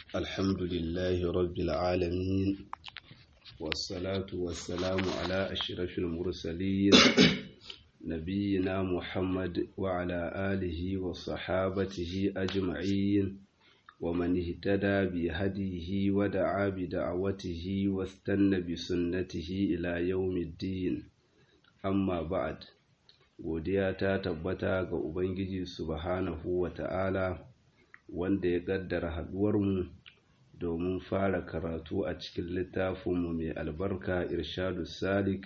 الحمد لله رب العالمين والصلاة والسلام على أشرف المرسلين نبينا محمد وعلى آله وصحابته أجمعين ومن اهتدى بهديه ودعا بدعوته واستنى بسنته إلى يوم الدين أما بعد godiya ta tabbata ga Ubangiji subhanahu wa ta'ala wanda ya ƙaddara haɗuwarmu domin fara karatu a cikin littafinmu mai albarka irshadu salik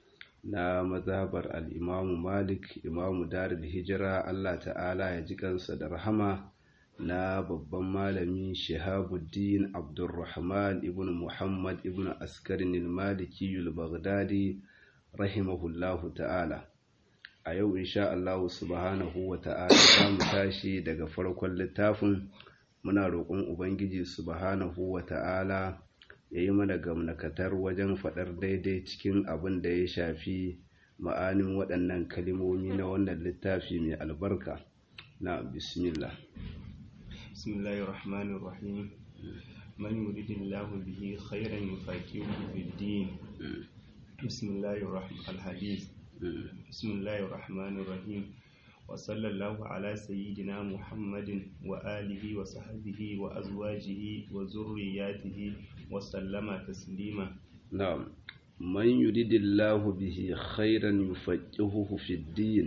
na mazhabar al'imamu malik imamu darul hijira Allah ta'ala ya ji kansa da rahama na babban malami shahabuddin abdulrahman ibn muhammad ibn askarin maliki baghdadi rahimahullahu ta'ala a yau insha Allah subhanahu wa ta'ala za mu tashi daga farkon littafin muna roƙon ubangiji subhanahu wa ta'ala ya yi mana gamnakatar wajen faɗar daidai cikin abin da ya shafi ma'anin waɗannan kalimomi na wannan littafi mai albarka na bismillah bismillahir rahmanir rahim man yuridillahu bihi khairan yufaqihuhu fid din bismillahir rahmanir hadith بسم الله الرحمن الرحيم وصلى الله على سيدنا محمد وآله وصحبه وأزواجه وذرياته وسلم تسليما نعم من يريد الله به خيرا يفقهه في الدين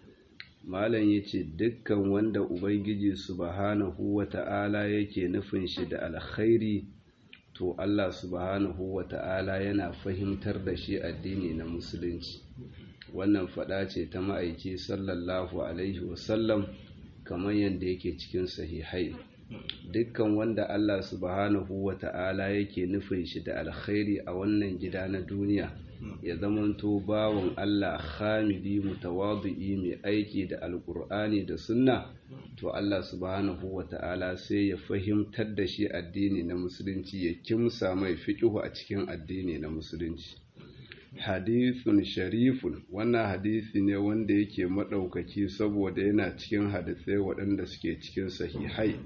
malam ya ce dukkan wanda ubangiji subhanahu wa ta'ala yake nufin shi da alkhairi to Allah subhanahu wa ta'ala yana fahimtar da shi addini na musulunci wannan fada ce ta ma'aiki sallallahu alaihi wasallam kamar yadda yake cikin sahihai dukkan wanda Allah subhanahu wa ta'ala yake nufin shi da alkhairi a wannan gida na duniya ya zamanto bawon Allah hamidi mutawadu'i mai aiki da alkur'ani da sunna to Allah subhanahu wa ta'ala sai ya fahimtar da shi addini na musulunci ya kimsa mai fiƙihu a cikin addini na musulunci hadithun sharifun wannan hadisi ne wanda yake maɗaukaki saboda yana cikin hadisai waɗanda suke cikin sahihai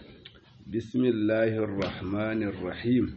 bismillahir rahmanir rahim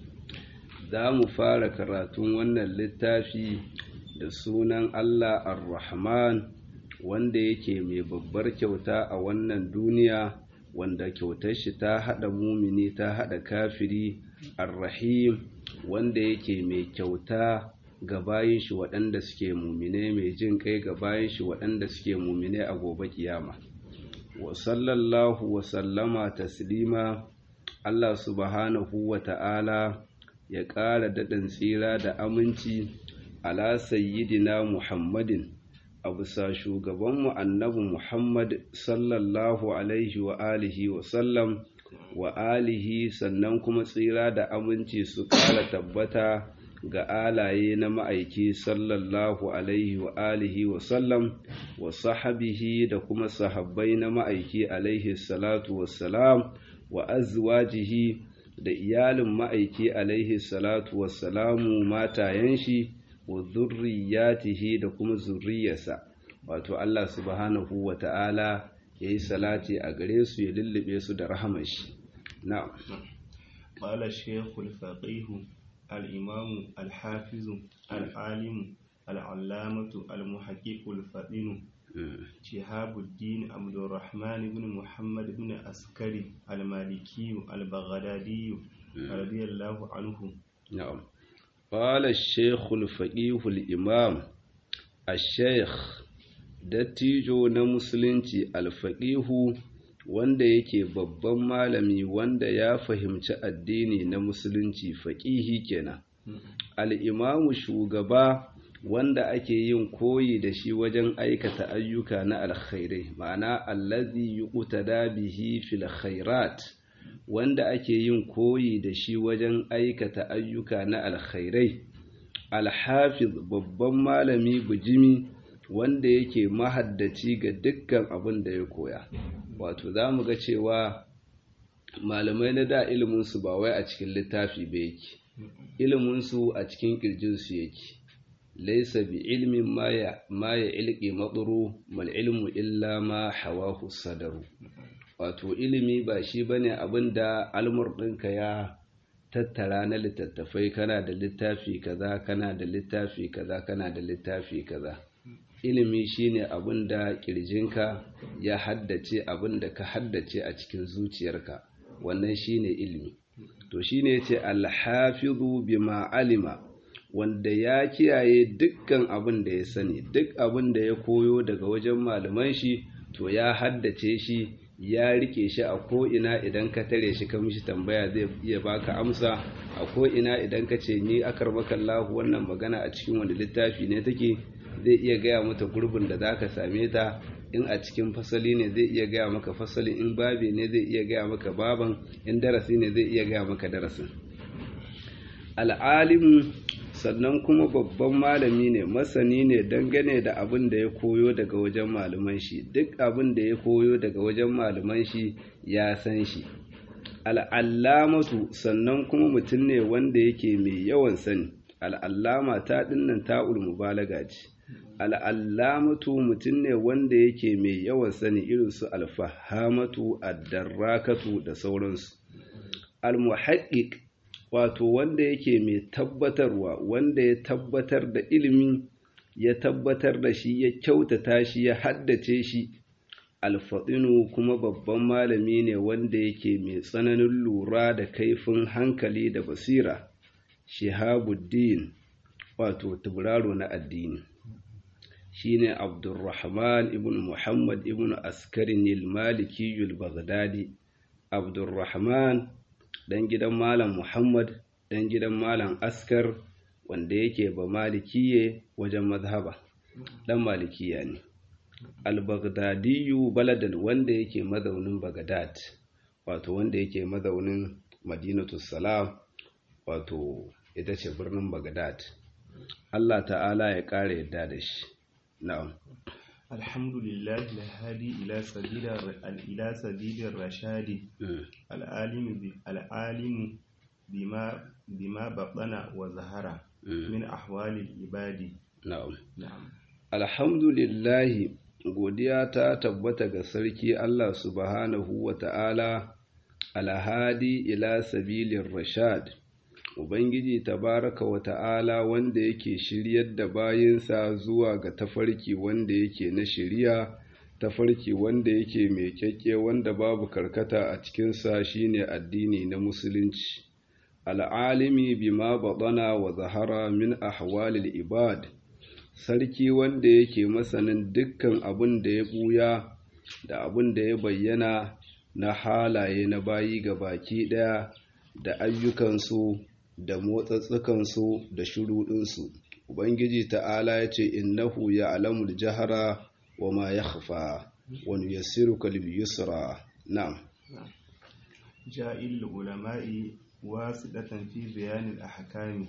za mu fara karatun wannan littafi da sunan allah ar-rahman wanda yake mai babbar kyauta a wannan duniya wanda kyautar shi ta haɗa mumini ta haɗa kafiri ar-rahim wanda yake mai kyauta ga bayin shi waɗanda suke mumine mai jin kai ga bayin shi waɗanda suke mumine a gobe kiyama wa sallallahu wa sallama taslima Allah subhanahu wa ta'ala ya ƙara daɗin tsira da aminci ala sayyidina Muhammadin a bisa shugabanmu annabi Muhammad sallallahu alaihi wa alihi wa sallam wa alihi sannan kuma tsira da aminci su ƙara tabbata ga alaye na ma'aiki sallallahu alaihi wa alihi wa sallam wa sahabihi da kuma sahabbai na ma'aiki alaihi salatu wassalam wa azwajihi da iyalin ma'aiki alaihi salatu wassalamu matayen shi wa zurriyatihi da kuma zurriyarsa wato Allah subhanahu wa ta'ala ya yi salati a gare su ya lullube su da rahamar shi na'am qala shaykhul faqih الإمام الحافظ العالم العلامة المحقق الفطن شهاب الدين عبد الرحمن بن محمد بن عسكري المالكي البغدادي رضي الله عنه نعم قال الشيخ الفقيه الإمام الشيخ dattijo na musulunci alfaƙihu wanda yake babban malami wanda ya fahimci addini na musulunci faƙihi kenan al'imamu shugaba wanda ake yin koyi da shi wajen aikata ayyuka na alkhairai ma'ana allazi yuqtada bihi fil khairat wanda ake yin koyi da shi wajen aikata ayyuka na alkhairai alhafiz babban malami bujimi wanda yake mahaddaci ga dukkan abin da ya koya wato za mu ga cewa malamai na da iliminsu ba wai a cikin littafi ba yake iliminsu a cikin ƙirjinsu yake laisa bi ilmin ma ya ilƙi matsuru mal ilmu illa ma hawahu sadaru wato ilimi ba shi bane abin da almur ɗinka ya tattara na littattafai kana da littafi kaza kana da littafi kaza kana da littafi kaza ilimi shine abin da kirjinka ya haddace abin da ka haddace a cikin zuciyarka wannan shine ilimi to shine yace alhafizu bima alima wanda ya kiyaye dukkan abin da ya sani duk abin da ya koyo daga wajen malaman shi to ya haddace shi ya rike shi a ko'ina idan ka tare shi ka mishi tambaya zai iya baka amsa a ko'ina idan ka ce ni akar makallahu wannan magana a cikin wani littafi ne take zai iya gaya mata gurbin da za ka same ta in a cikin fasali ne zai iya gaya maka fasali in babi ne zai iya gaya maka baban in darasi ne zai iya gaya maka darasin al'alimu sannan kuma babban malami ne masani ne dangane da abin da ya koyo daga wajen malaman shi duk abin da ya koyo daga wajen malaman shi ya san shi al'allamatu sannan kuma mutum ne wanda yake mai yawan sani al'allama ta dinnan ta'ul mubalaga ce al'allamatu mutum ne wanda yake mai yawan sani irin su alfahamatu addarrakatu da sauransu al-muhaqqiq wato wanda yake mai tabbatarwa wanda ya tabbatar da ilimi ya tabbatar da shi ya kyautata shi ya haddace shi alfaɗinu kuma babban malami ne wanda yake mai tsananin lura da kaifin hankali da basira shihabuddin wato tuburaro na addini shine abdurrahman ibn muhammad ibn askarin maliki baghdadi abdurrahman dan gidan malam muhammad dan gidan malam askar wanda yake ba malikiye wajen mazhaba dan malikiya ne al-baghdadiyu baladan wanda yake mazaunin baghdad wato wanda yake mazaunin madinatu salam wato ita ce birnin baghdad Allah ta'ala ya kare yadda da shi na'am الحمد لله الهادي إلى سبيل إلى سبيل الرشاد العالم العالم بما بما بطن وظهر من أحوال العباد na'am نعم alhamdulillah godiya ta tabbata ga sarki Allah subhanahu wa ta'ala alhadi ila sabilin rashad Ubangiji tabaraka wa ta'ala wanda yake shiryar da bayinsa zuwa ga tafarki wanda yake na shiriya, tafarki wanda yake mai kyakke wanda babu karkata a cikinsa shine addini na musulunci. Al'alimi bima baɗana wa zahara min ahwalil ibad, sarki wanda yake masanin dukkan abin da ya ɓuya da abin da ya bayyana na halaye na bayi ga baki ɗaya da ayyukansu da motsatsukansu da shuruɗinsu ubangiji ta'ala ya ce innahu ya alamul jahara wa ma ya hafa wani yassiru kalbi yusra na'am جائل العلماء واسطة في بيان الأحكام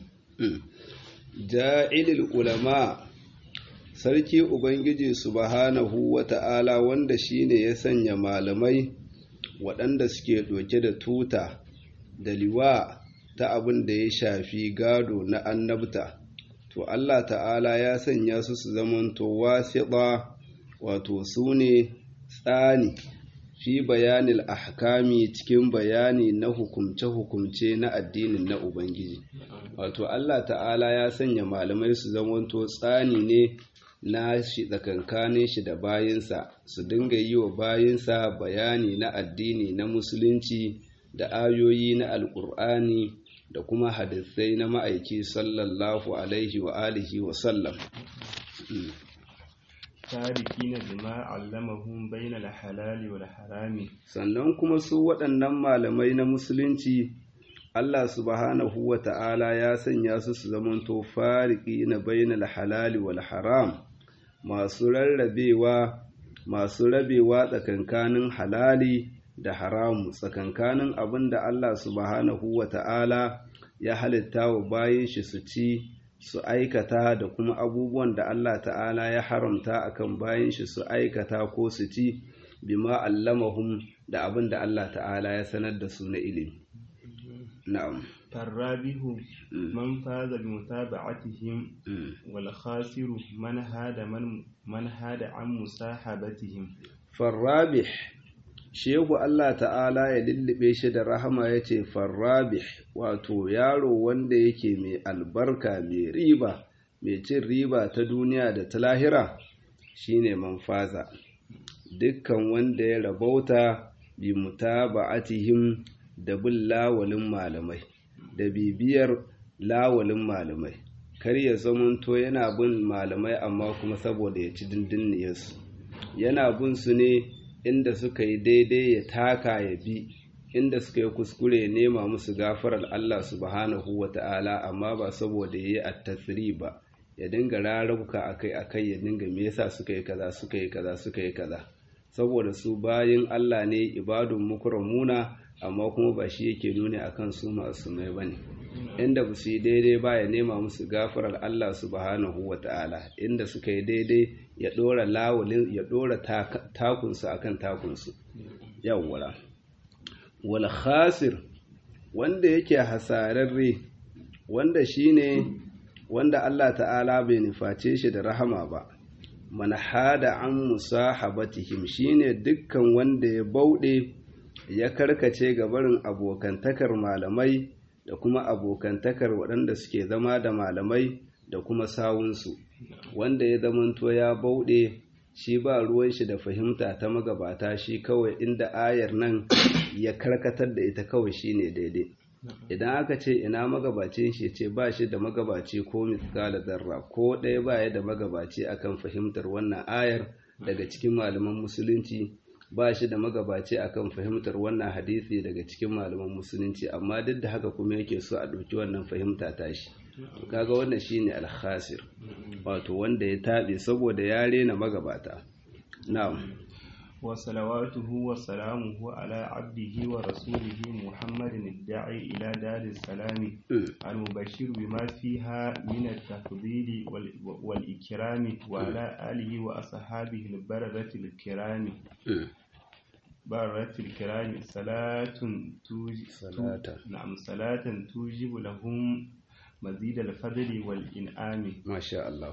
ja'ilil ulama sarki ubangiji subhanahu wa ta'ala wanda shine ya sanya malamai waɗanda suke ɗauke da tuta da liwa ta abin da ya shafi gado na annabta to Allah ta'ala ya sanya su su zamanto wasiɗa wato su ne tsani fi bayanil ahkami cikin bayani na hukumce-hukumce na addinin na Ubangiji wato Allah ta'ala ya sanya malamai su zamanto tsani ne na shi tsakankanin shi da bayinsa su dinga yi wa bayinsa bayani na addini na musulunci da ayoyi na alkur'ani da kuma hadisai na ma'aiki sallallahu alaihi wa alihi wa sallam تاركين بما علمهم بين الحلال والحرام sannan kuma su waɗannan malamai na musulunci Allah subhanahu wa ta'ala ya sanya su su zamanto fariki na bainal halali wal haram masu rarrabewa masu rabewa tsakankanin halali da haramu tsakankanin abin da Allah subhanahu wa ta'ala ya halitta wa bayan shi su ci su aikata da kuma abubuwan da Allah ta'ala ya haramta akan bayan shi su aikata ko su ci bima allamahum da abin da Allah ta'ala ya sanar da su na ilimi na'am فالرابح من فاز بمتابعتهم والخاسر من هاد من من هاد عن مصاحبتهم farrabih shehu Allah ta'ala ya lullube shi da rahama ya ce farrabih wato yaro wanda yake mai albarka mai riba mai cin riba ta duniya da ta lahira shine manfaza dukkan wanda ya rabauta bi mutaba'atihim da bin lawalin malamai da bibiyar lawalin malamai kar ya zamanto yana bin malamai amma kuma saboda ya ci dindiniyarsu yana bin su ne inda suka yi daidai ya taka ya bi inda suka yi kuskure ya nema musu gafarar Allah subhanahu wa ta'ala amma ba saboda ya yi attasiri ba ya dinga rarrabuka akai akai ya dinga me yasa suka yi kaza suka yi kaza suka yi kaza saboda su bayin Allah ne ibadun mukramuna amma kuma ba shi yake nuni akan su masu mai bane inda ba su yi daidai ba ya nema musu gafarar Allah subhanahu wa ta'ala inda suka yi daidai ya ɗora lawalin ya ɗora takunsu akan takunsu yawwala wal khasir wanda yake hasararre wanda shine wanda Allah ta'ala bai nuface shi da rahama ba man hada an musahabatihim shine dukkan wanda ya bauɗe ya karkace ga barin abokantakar malamai da kuma abokantakar waɗanda suke zama da malamai da kuma sawunsu wanda ya zamanto ya bauɗe shi ba ruwan shi da fahimta ta magabata shi kawai inda ayar nan ya karkatar da ita kawai shine daidai idan aka ce ina magabacin shi ce ba shi da magabaci ko miskala zarra ko ɗaya ba ya da magabaci akan fahimtar wannan ayar daga cikin malaman musulunci ba shi da magabaci akan fahimtar wannan hadisi daga cikin malaman musulunci amma duk da haka kuma yake so a ɗauki wannan fahimta tashi kaga wannan shine alkhasir wato wanda ya taɓe saboda ya rena magabata na'am wa salawatuhu wa salamuhu ala abdihi wa rasulihi muhammadin da'i ila daris salami al-mubashir bima fiha min at-tafdili wal ikrami wa ala alihi wa ashabihi al-baradati al-kirami بارة الكرام صلاة توجب صلاة نعم صلاة توجب لهم مزيد الفضل والإنعام ما شاء الله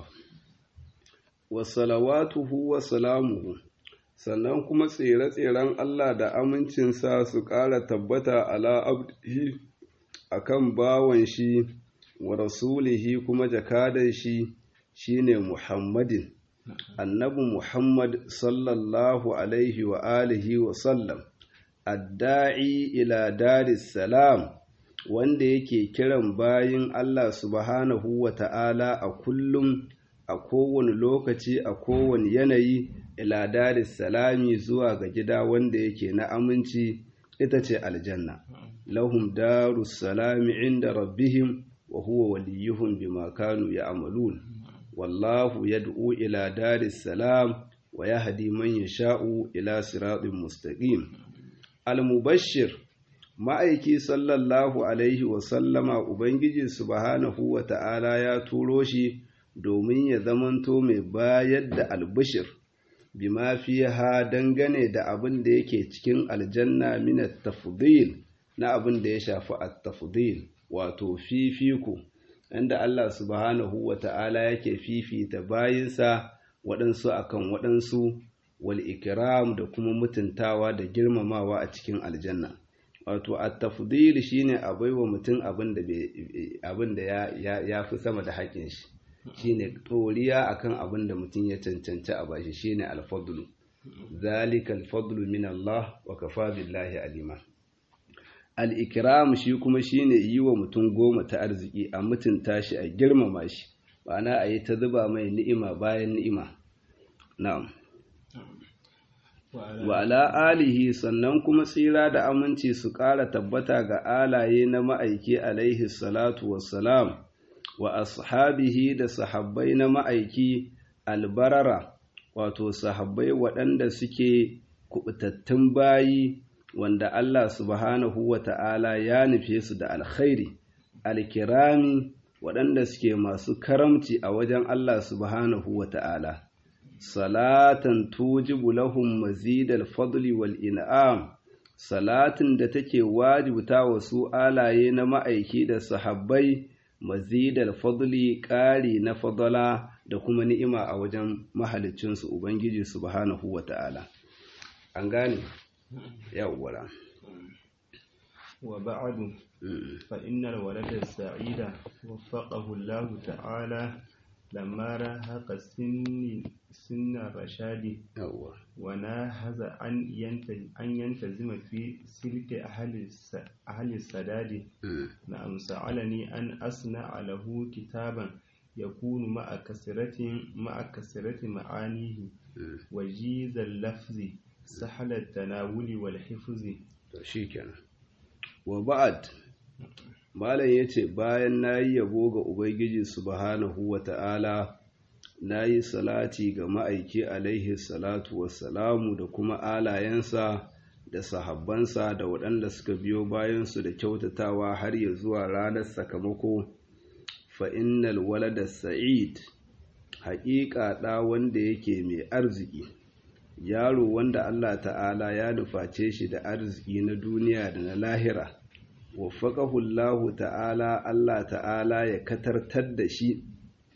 وصلواته وسلامه sannan kuma tsere-tseren Allah da amincinsa su ƙara tabbata ala abdihi akan bawan shi wa rasulihi kuma jakadan shi shine Muhammadin annabi Muhammad sallallahu alaihi wa alihi wa sallam adda'i ila daris salam wanda yake kiran bayin Allah subhanahu wa ta'ala a kullum a kowane lokaci a kowane yanayi ila daris salami zuwa ga gida wanda yake na aminci ita ce aljanna lahum darus salami inda rabbihim wa huwa waliyuhum bima kanu ya'malun wallahu yad'u ila daris salam wa yahdi man yasha'u ila siratin mustaqim al-mubashshir ma'aiki sallallahu alaihi wa sallama ubangiji subhanahu wa ta'ala ya turo shi domin ya zamanto mai bayar da albishir bima fiha dangane da abin da yake cikin aljanna min at-tafdil na abin da ya shafi at-tafdil wato fifiko inda Allah subhanahu wa ta'ala yake fifita bayinsa waɗansu akan waɗansu wal ikram da kuma mutuntawa da girmamawa a cikin aljanna wato at-tafdil shine a baiwa mutum abin da abin da ya ya fi sama da haƙin shi shine toriya akan abin da mutum ya cancanci a bashi shine al-fadlu zalika al-fadlu min Allah wa kafa billahi alima al-ikram shi kuma shine yi wa mutum goma ta arziki a mutunta shi a girmama shi bana a yi ta zuba mai ni'ima bayan ni'ima na'am wa ala alihi sannan kuma tsira da aminci su ƙara tabbata ga alaye na ma'aiki alaihi salatu wassalam wa ashabihi da sahabbai na ma'aiki albarara wato sahabbai waɗanda suke kubutattun bayi wanda Allah subhanahu wa ta'ala ya nufe su da alkhairi alkirami waɗanda suke masu karamci a wajen Allah subhanahu wa ta'ala salatan tujibu lahum mazidal fadli wal in'am salatin da take wajibta wa su alaye na ma'aiki da sahabbai mazidal fadli ƙari na fadala da kuma ni'ima a wajen mahalicinsu ubangiji subhanahu wa ta'ala an gane yawwara وبعد فإن الولد السعيد وفقه الله تعالى لما راهق سن سن الرشاد yawwa وناهز أن ينتج أن ينتزم في سلك أهل الس أهل السداد نعم سألني أن أصنع له كتابا يكون مع كثرة مع كثرة معانيه وجيز اللفظ سهل التناول والحفظ to shikenan wa ba'ad malam yace bayan nayi yabo ga ubangiji subhanahu wata'ala nayi salati ga ma'aiki alaihi salatu wassalamu da kuma alayensa da sahabbansa da waɗanda suka biyo bayansu da kyautatawa har ya zuwa ranar sakamako fa innal walada sa'id haƙiƙa ɗa wanda yake mai arziki yaro wanda Allah ta'ala ya nuface shi da arziki na duniya da na lahira waffaqahu Allah ta'ala Allah ta'ala ya katartar da shi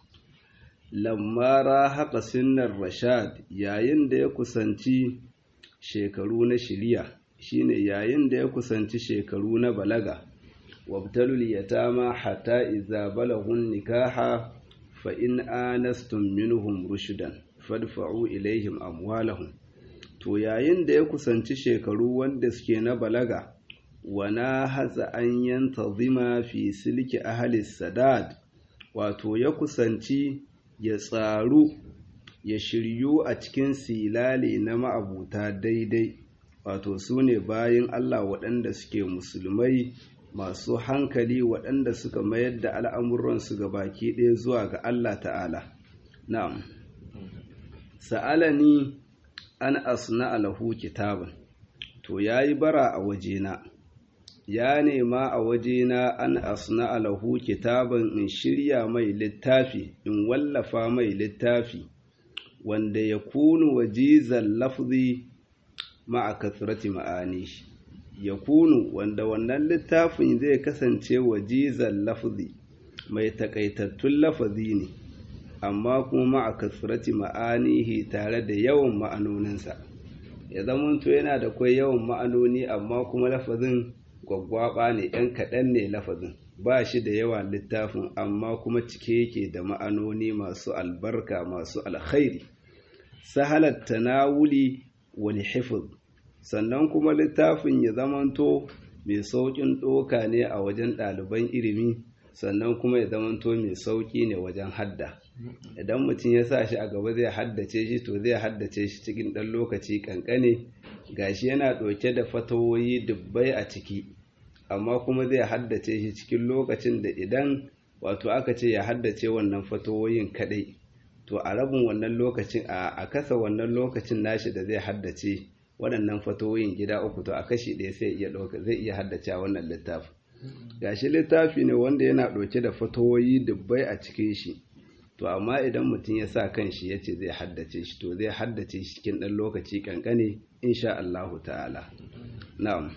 lamma haƙa sinnar rashad yayin da ya kusanci shekaru na shiriya shine yayin da ya kusanci shekaru na balaga wabtalul yatama hatta idza balagun nikaha fa in anastum minhum rushdan fadfa'u ilaihim amwalahum to yayin da ya kusanci shekaru wanda suke na balaga wana haza an yantazima fi silki ahli sadad wato ya kusanci ya tsaru ya shiryu a cikin silali na ma'abuta daidai wato su ne bayan Allah waɗanda suke musulmai masu hankali waɗanda suka mayar da al'amuransu ga baki ɗaya zuwa ga Allah ta'ala na'am sa'alani an asna alahu kitaban to yayi bara a wajena ya nema a wajena an asna alahu kitaban in shirya mai littafi in wallafa mai littafi wanda ya kunu wajizan lafzi ma'a kasrati ma'ani ya kunu wanda wannan littafin zai kasance wajizan lafzi mai takaitattun lafazi ne amma kuma ma'a kasrati ma'anihi tare da yawan ma'anoninsa ya zamanto yana da kwai yawan ma'anoni amma kuma lafazin gwaggwaba ne ɗan kaɗan ne lafazin ba shi da yawa littafin amma kuma cike yake da ma'anoni masu albarka masu alkhairi sahalar tanawuli wal hifz sannan kuma littafin ya zamanto mai sauƙin ɗoka ne a wajen ɗaliban ilimi sannan kuma ya zamanto mai sauƙi ne wajen hadda idan mutum ya sa shi a gaba zai haddace shi to zai haddace shi cikin ɗan lokaci ƙanƙane gashi yana ɗauke da fatawoyi dubbai a ciki amma kuma zai haddace shi cikin lokacin da idan wato aka ce ya haddace wannan fatawoyin kaɗai to a rabin wannan lokacin a kasa wannan lokacin nashi da zai haddace waɗannan fatawoyin gida uku to a kashi ɗaya sai iya ɗauka zai iya haddace wannan littafi gashi littafi ne wanda yana ɗauke da fatawoyi dubbai a cikin shi to amma idan mutum ya sa kan shi ya ce zai haddace shi to zai haddace shi cikin ɗan lokaci kankane insha Allahu ta'ala na'am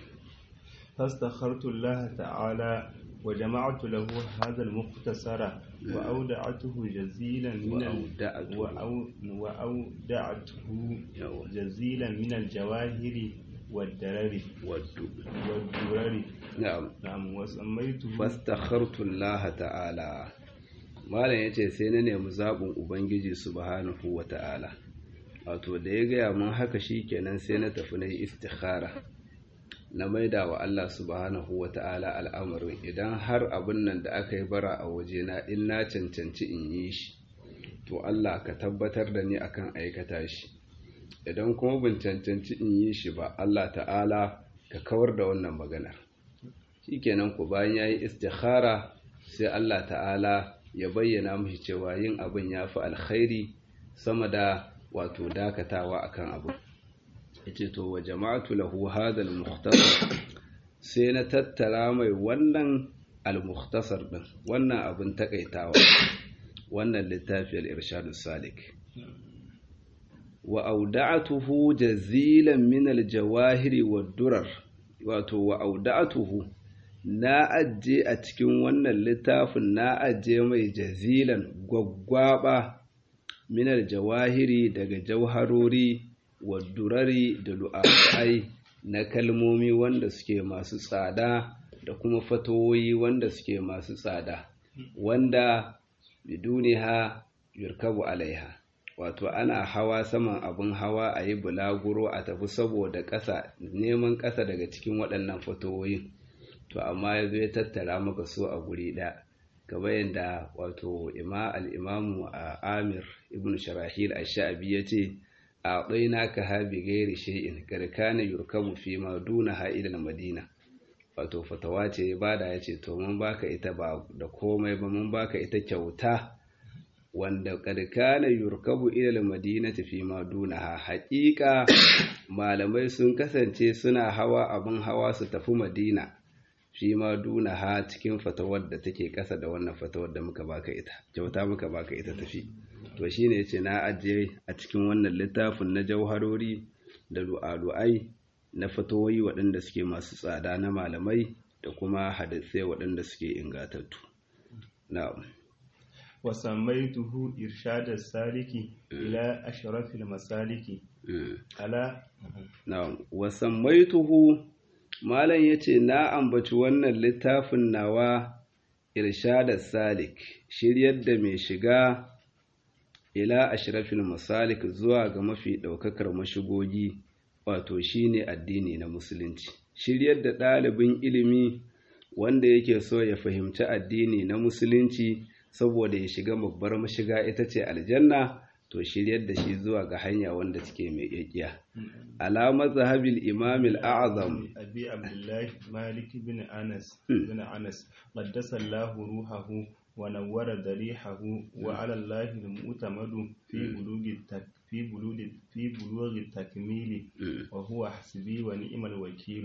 فاستخرت الله تعالى وجمعت له هذا المختصر وأودعته جزيلا من وأودعته. وأو وأودعته جزيلا من الجواهر والدرر waddu والدرر na'am نعم وسميته fastakhartu Allah ta'ala malam yace sai na nemi zabin ubangiji subhanahu wa ta'ala wato da ya gaya mun haka shikenan sai na tafi na yi istikhara na maida wa Allah subhanahu wa ta'ala al'amarin idan har abin nan da aka yi bara a wajena in na cancanci in yi shi to Allah ka tabbatar da ni akan aikata shi idan kuma ban cancanci in yi shi ba Allah ta'ala ka kawar da wannan maganar shikenan ku bayan yayi istikhara sai Allah ta'ala ya bayyana mishi cewa yin abin ya fi alkhairi sama da wato dakatawa akan abu yace to wa jama'atu lahu hadha al-mukhtasar sai na tattara mai wannan al-mukhtasar din wannan abin takaitawa wannan littafi al-irshadus salik wa auda'atuhu jazilan min al-jawahiri wad-durar wato wa auda'atuhu na ajiye a cikin wannan littafin na ajiye mai jazilan gwaggwaba minar jawahiri daga jauharori wa durari da lu'afai na kalmomi wanda suke masu tsada da kuma fatoyi wanda suke masu tsada wanda biduniha yurkabu alaiha wato ana hawa saman abin hawa a yi bulaguro a tafi saboda ƙasa neman ƙasa daga cikin waɗannan fatowoyin to amma ya zo ya tattara maka so a guri ɗaya kamar yadda wato ima al'imamu a amir ibn sharahil a sha'abi ya ce a ɗaina ka habi gairi shay'in karkana yurkabu fi ma duna ha'ilal madina wato fatawa ce ya bada ya ce to mun baka ita ba da komai ba mun baka ita kyauta wanda karkana yurkabu ilal madinati fi ma dunaha haƙiƙa malamai sun kasance suna hawa abin hawa su tafi madina fi ma dunaha cikin fatawar da take ƙasa da wannan fatawar da muka baka ita kyauta muka baka ita tafi to shine yace na ajiye a cikin wannan littafin na jauharori da du'alu'ai na fatawoyi waɗanda suke masu tsada na malamai da kuma hadisai waɗanda suke ingatattu na'am وسميته إرشاد السالك إلى أشرف المسالك على na'am wasammaituhu malam yace na ambaci wannan littafin nawa irshad salik shiryar da mai shiga ila ashrafil masalik zuwa ga mafi daukakar mashigogi wato shine addini na musulunci shiryar da ɗalibin ilimi wanda yake so ya fahimci addini na musulunci saboda ya shiga babbar mashiga ita ce aljanna to shiryar da shi zuwa ga hanya wanda take mai ƙyaƙiya alamar zahabil imamil a'azam أبي عبد الله مالك بن أنس بن أنس قدس الله روحه ونور ضريحه وعلى الله المؤتمد في بلوغ التك في بلوغ في بلوغ التكميل وهو حسبي ونعم الوكيل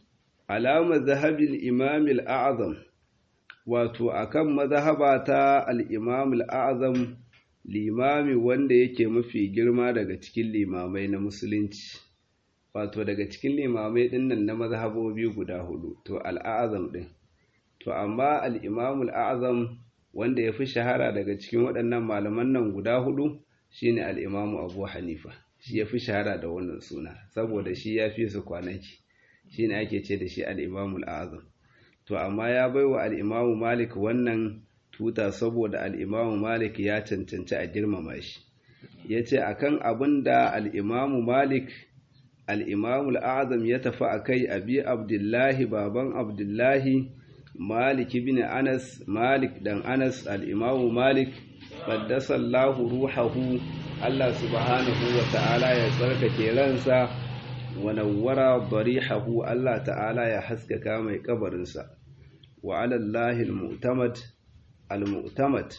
alamar zahabil imamil a'azam wato akan mazhaba ta al-imam al-a'zam limami wanda yake mafi girma daga cikin limamai na musulunci wato daga cikin limamai dinnan na mazhabobi guda hudu to al-a'zam din to amma al-imam al-a'zam wanda yafi shahara daga cikin waɗannan malaman nan guda hudu shine al-imam Abu Hanifa shi yafi shahara da wannan suna saboda shi ya fi su kwanaki shine ake ce da shi al-imam al-a'zam to amma ya baiwa al-imam Malik wannan tuta saboda al-imam Malik ya cancanci a girmama shi yace akan abin da al-imam Malik al-imam al-a'zam ya tafi akai abi Abdullahi baban Abdullahi Malik ibn Anas Malik dan Anas al-imam Malik qaddasallahu ruhahu Allah subhanahu wa ta'ala ya tsarkake ransa wa nawwara darihahu Allah ta'ala ya haskaka mai kabarinsa wa ala Allahi al-mu'tamad al-mu'tamad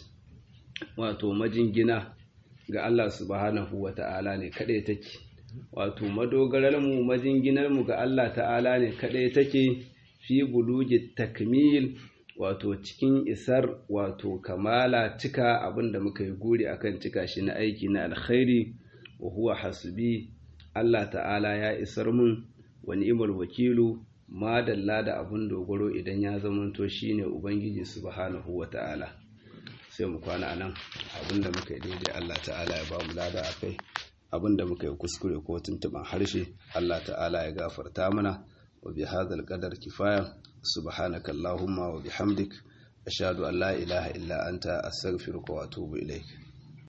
wato majingina ga Allah subhanahu wa ta'ala ne kadai take wato madogarar mu majinginar mu ga Allah ta'ala ne kadai take fi buluji takmil wato cikin isar wato kamala cika abinda muka yi guri akan cika shi na aiki na alkhairi wa huwa hasbi Allah ta'ala ya isar mun wa ni'mal wakilu ma dalla da abun dogaro idan ya zamanto shine ubangiji subhanahu wa ta'ala sai mu kwana anan abinda muka yi daidai Allah ta'ala ya ba mu lada akai abinda muka yi kuskure ko tuntuban harshe Allah ta'ala ya gafarta mana wa bi hadzal qadar kifaya subhanaka allahumma wa bihamdik ashhadu an la ilaha illa anta astaghfiruka wa atubu ilaik